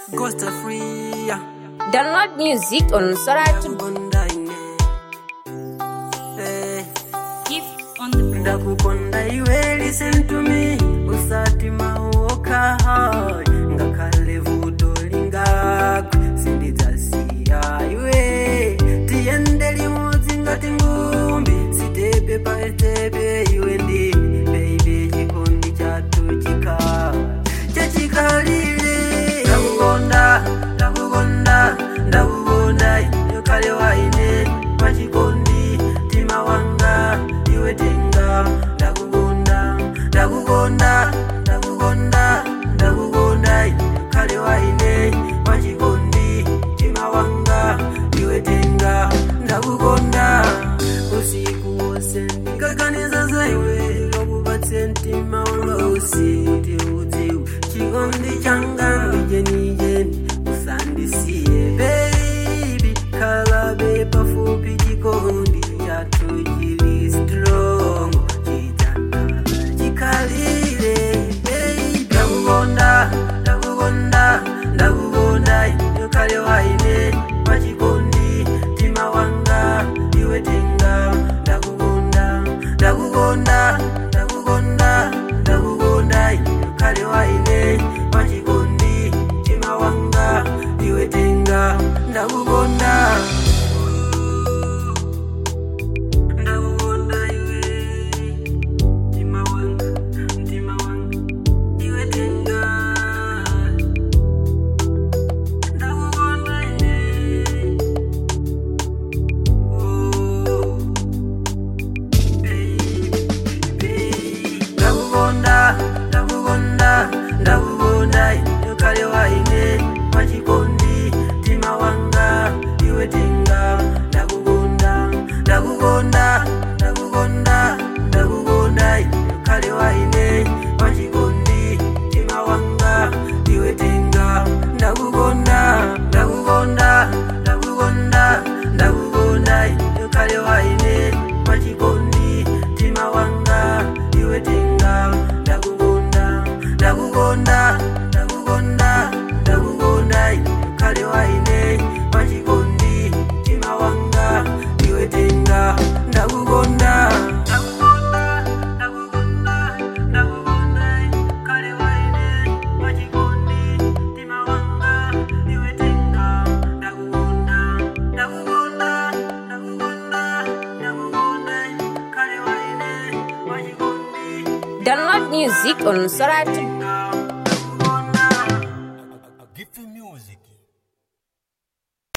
Costa free, yeah. Download music on Soratu. Ndakukonda ine. Eh, Gift on the board. ndakukonda iwe listen to me usati mauoka ngakhale vuto lingakwe sindidzasiya iwe tiyende limodzi ngati ngumbi sitepe pa sitepe iwe ndini baby chikondi chathu chikhala chachikalire ndakukonda ndakukonda ndakukonda yokale waine pachikondi tima wanga iwe tenga ndakukonda ndakukonda ndakukonda ndakukonda yokale waine pachikondi tima wanga iwe tenga ndakukonda usiku wose ndikaganiza za iwe lokupatse mtima ulosi kuti udziwe chikondi changa ndijenijeni usandisiye baby khalabe pafupi chikondi chathu chili strong chitakala chikhalire baby ndakukonda ndakukonda ndakukonda yokale waine pachikondi mtima wanga iwe tenga ndakukonda ndakukonda ndakukonda ndakukonda yokale waine pachikondi mtima wanga iwe tenga ndakukonda ndakukonda iwe mtima wanga mtima wanga iwe tenga ndakukonda ine oh ndakukonda ndakukonda ndakukonda yokale waine pachikondi mtima wanga iwe tenga ndakukonda ndakukonda ndakukonda ndakukonda yokale waine pachikondi mtima wanga iwe tenga ndakukonda ndakukonda ndakukonda ndakukonda yokale waine pachikondi mtima wanga iwe tenga ndakukonda ndakukonda ndakukonda ndakukonda yokale waine pachikondi mtima wanga iwe tenga ndakukonda ndakukonda ndakukonda ndakukonda yokale waine pachikondi mtima wanga iwe tenga ndakukonda ndakukonda ndakukonda ndakukonda yokale waine pachikondi Download music on Soratu. ndakukonda Give you music.